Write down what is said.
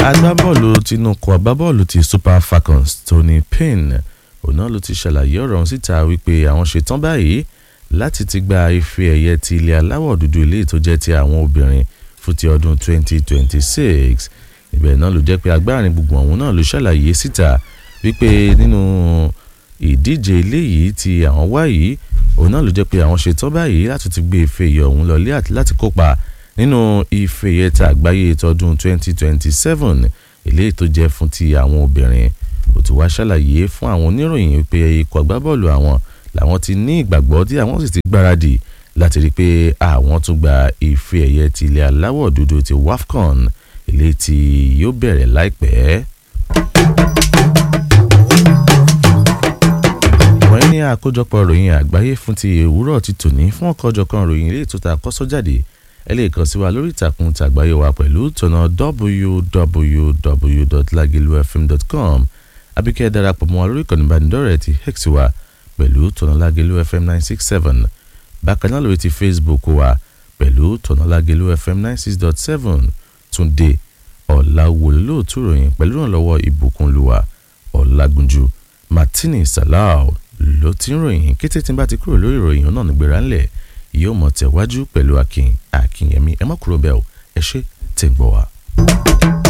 agbábọ́ọ̀lù tinúkọ agbábọ́ọ̀lù ti super falcons tony payne òun náà ló ti ṣàlàyé ọ̀rọ̀ ọ̀hún síta wípé àwọn ṣetán báyìí láti ti gba ife ẹ̀yẹ ti ilẹ̀ aláwọ̀ dúdú ilé tó jẹ́ ti àwọn obìnrin fún ti ọdún 2026 ibẹ̀ náà ló jẹ́ pé agbárin gbogbo ọ̀hún náà ló ṣàlàyé síta wípé nínú ìdíje eléyìí tí àwọn wá yìí òun náà ló jẹ́ pé àwọn ṣetán báyìí láti ti gbé ife ẹ̀yẹ ọ̀hún lọlé àti láti kópa nínú ife ẹ̀yẹ ta àgbáyé tọdún 2027 eléyìí tó jẹ́ fún ti àwọn obìnrin ó ti wá ṣàlàyé fún àwọn oníròyìn wípé ikọ̀ agbábọ́ọ̀lù àwọn làwọn ti ní ìgbàgbọ́ tí àwọn sì ti gbáradì láti rí i pé àwọn tún gba ife ẹ̀yẹ ti ilẹ̀ aláwọ̀ dúdú ti wafcon eléyìí tí yóò bẹ̀rẹ̀ láìpẹ́. wọ́n ní àkójọpọ̀ ròyìn àgbáyé fún ti òwúrọ̀ ti tòní fún ọ̀kọ́jọ̀kan ròyìn ilé ìtúta kọ́sọ́jáde ẹ lè kàn sí wa lórí ìtàkùn tàgbáyé wa pẹ̀lú tọ̀nà www.lagilufm.com àbíkẹ́ darapọ̀ mọ́ wa lórí ìkànnì ìbánidọ́rẹ̀ẹ́ ti hex wa pẹ̀lú tọ̀nà Lágelú FM nine six seven bákan náà lórí ti Facebook wa pẹ̀lú tọ̀nà Lágelú FM nine six dot seven Túndé ọ̀làwòlóòtú ròyìn pẹ̀lú ìrànlọ́wọ́ ìbùkúnlùwà ọ̀làgúnjú Martini Salau ló ti ń ròyìn kété tí n bá ti kúrò lórí ìròyìn náà nígbèrà ńlẹ̀ yóò mọ̀ tẹ̀wájú pẹ̀lú akin akínyẹmí ẹ má kúrò bẹ́ẹ̀ o ẹ ṣé tẹ̀ ń gbọ́ wa.